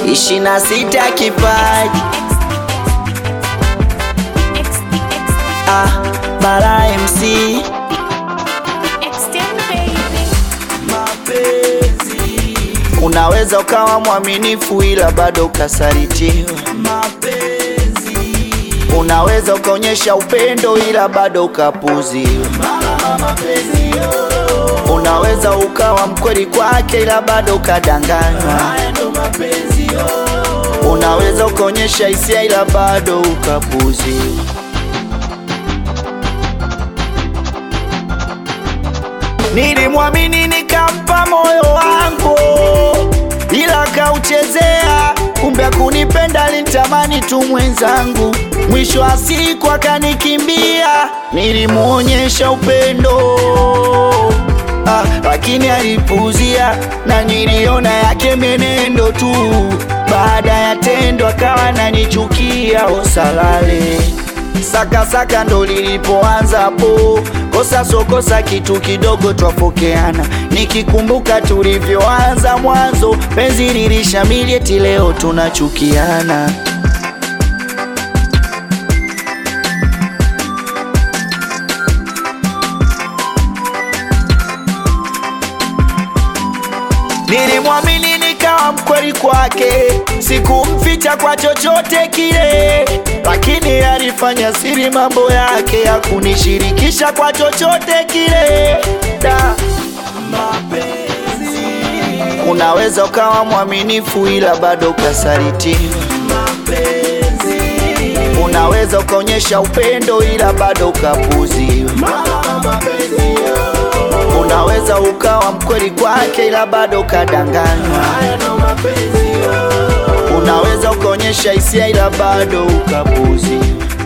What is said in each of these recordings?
ishirini na sita kipaji ah, Bara MC mapenzi. Unaweza ukawa mwaminifu ila bado ukasalitiwa mapenzi. Unaweza ukaonyesha upendo ila bado ukapuziwa mapenzi. Unaweza ukawa mkweli kwake ila bado ukadanganywa Unaweza ukaonyesha hisia ila bado ukapuziwa Nilimwamini nikampa moyo wangu, ila kauchezea. Kumbe akunipenda, alinitamani tu mwenzangu. Mwisho wa siku akanikimbia. Nilimwonyesha upendo ah, lakini alipuzia, na niliona yake menendo tu. Baada ya tendo akawa nanichukia, osalale Saka saka ndo lilipoanza hapo, kosa so kosa, kitu kidogo twafokeana. Nikikumbuka tulivyoanza mwanzo, penzi lilishamili, eti leo tunachukiana. Nilimwamini nikawa mkweli kwake, sikumficha kwa chochote kile, lakini alifanya siri mambo yake ya kunishirikisha kwa chochote kile. Da, mapenzi. Unaweza ukawa mwaminifu ila bado ukasalitiwa. Mapenzi. Unaweza ukaonyesha upendo ila bado ukapuziwa. Mapenzi. Unaweza ukawa mkweli kwake ila bado ukadanganywa. Unaweza ukaonyesha hisia ila bado ukapuziwa.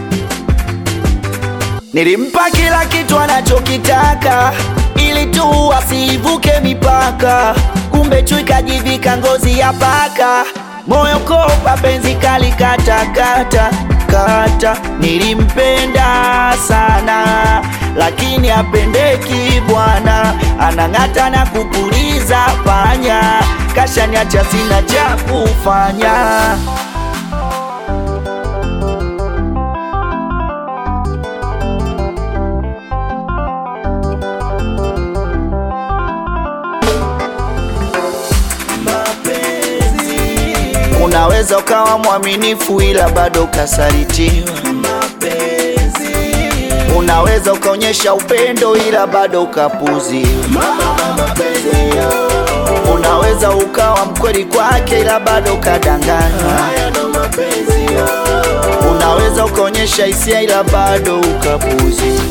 Nilimpa kila kitu anachokitaka ili tu asivuke mipaka, kumbe chui kajivika ngozi ya paka, moyo kopa, penzi kali kata kata kata. Nilimpenda sana lakini apendeki bwana, anang'ata na kupuliza panya, kashaniacha sina cha kufanya. Unaweza ukawa mwaminifu ila bado ukasalitiwa. Unaweza ukaonyesha upendo ila bado ukapuziwa. Unaweza ukawa mkweli kwake ila bado ukadanganywa. Unaweza ukaonyesha hisia ila bado ukapuziwa.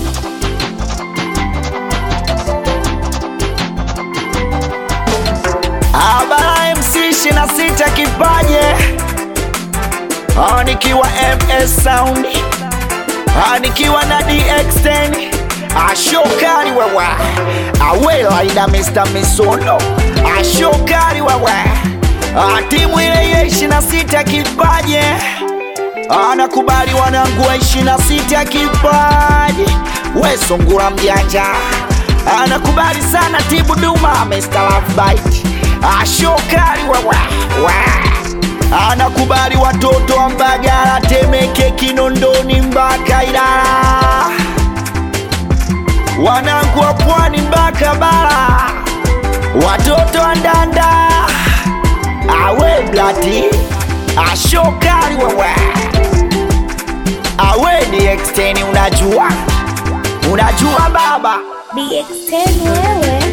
Abara MC 26 kipaje Ah, nikiwa MS Sound Ah, nikiwa na DX10 ashokari wewe awela ina Mr. Misono ashokari wewe Ah, timu ile ya 26 kipaje anakubali wanangu wa 26 kipaji we sungura mjanja anakubali sana tibu duma Mr. Love Bite ashokari wewe we. anakubali watoto wa Mbagala, Temeke, Kinondoni mpaka Ilala, wanangu wa Pwani mpaka Bara, watoto wa Ndanda awe blati ashokari wewe awe ni exteni, unajua unajua baba DX10 wewe